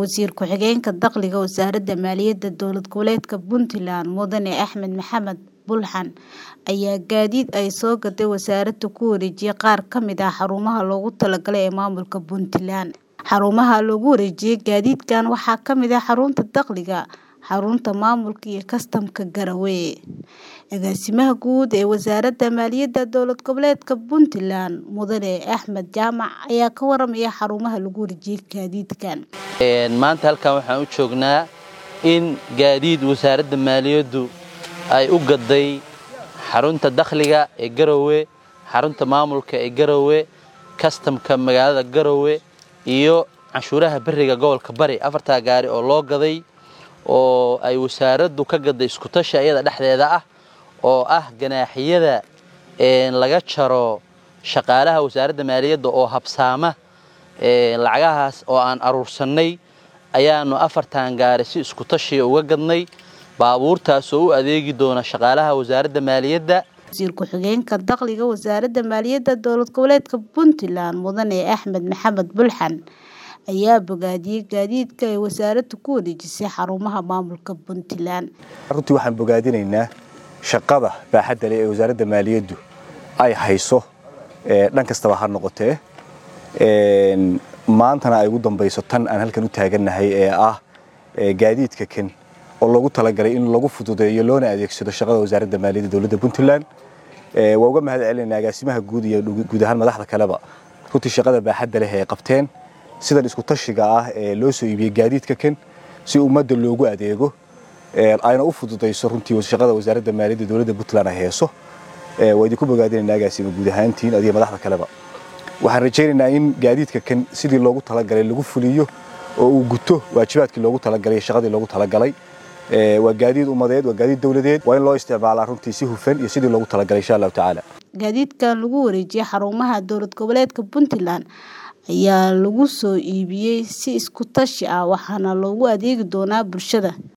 Wasiir ku-xigeenka Dakhliga Wasaaradda Maaliyadda Dowlad Goboleedka Puntland Mudane Axmed Maxamed Bulxan ayaa gaadiid ay soo gaday wasaaraddu ku wareejiyay qaar ka mid ah xarumaha loogu talagalay ee maamulka Puntland. Xarumaha loogu wareejiyay gaadiidkan waxaa ka mid ah xarunta dakhliga, xarunta maamulka iyo kastamka Garowe. Agaasimaha guud ee Wasaaradda Maaliyadda Dowlad Goboleedka Puntland Mudane Axmed Jaamac ayaa ka waramaya xarumaha lagu wareejiyay gaadiidkan. maanta halkan waxaan u joognaa in gaadiid wasaaradda maaliyaddu ay u gaday xarunta dakhliga ee Garowe, xarunta maamulka ee Garowe, kastamka magaalada Garowe iyo canshuuraha bariga gobolka Bari afartaa gaari oo loo gaday oo ay wasaaraddu ka gaday isku tashi ayada dhexdeeda ah oo ah ganaaxiyada laga jaro shaqaalaha wasaaradda maaliyadda oo habsaama lacagahaas oo aan aruursanay ayaanu afartan gaari si isku tashi uga gadnay baabuurtaas oo u adeegi doona shaqaalaha wasaaradda maaliyadda Wasiir ku-xigeenka Dakhliga Wasaaradda Maaliyadda Dowlad Goboleedka Puntland Mudane Axmed Maxamed Bulxan ayaa bogaadiyay gaadiidka ay wasaaraddu ku wareejisay xarumaha maamulka Puntland. runtii waxaan bogaadinaynaa shaqada baaxadda leh ee wasaaradda maaliyaddu ay hayso dhan kastaba ha noqotee maantana ay ugu dambayso tan aan halkan u taagannahay ee ah gaadiidka kan oo loogu talagalay in lagu fududeeyo loona adeegsado shaqada wasaaradda maaliyadda dowladda puntland waa uga mahad celinaynaa agaasimaha guud iyo guud ahaan madaxda kaleba runtii shaqada baaxadda leh ee qabteen sidan isku tashiga ah ee loo soo iibiyey gaadiidka kan si ummadda loogu adeego ayna u fududayso runtii shaqada wasaaradda maaliyadda dowladda puntland ay heeso waa idinku bogaadinaynaa agaasima guud ahaantiin adiga madaxda kaleba waxaan rajaynaynaa in gaadiidka kan sidii loogu talagalay lagu fuliyo oo uu guto waajibaadkii loogu talagalay shaqadii loogu talagalay waa gaadiid ummadeed waa gaadiid dowladeed waa in loo isticmaalaa runtii si hufan iyo sidii loogu talagalay insha allahu tacaala gaadiidkan lagu wareejiyay xarumaha dowlad goboleedka Puntland ayaa lagu soo iibiyey si isku tashi ah waxaana loogu adeegi doonaa bulshada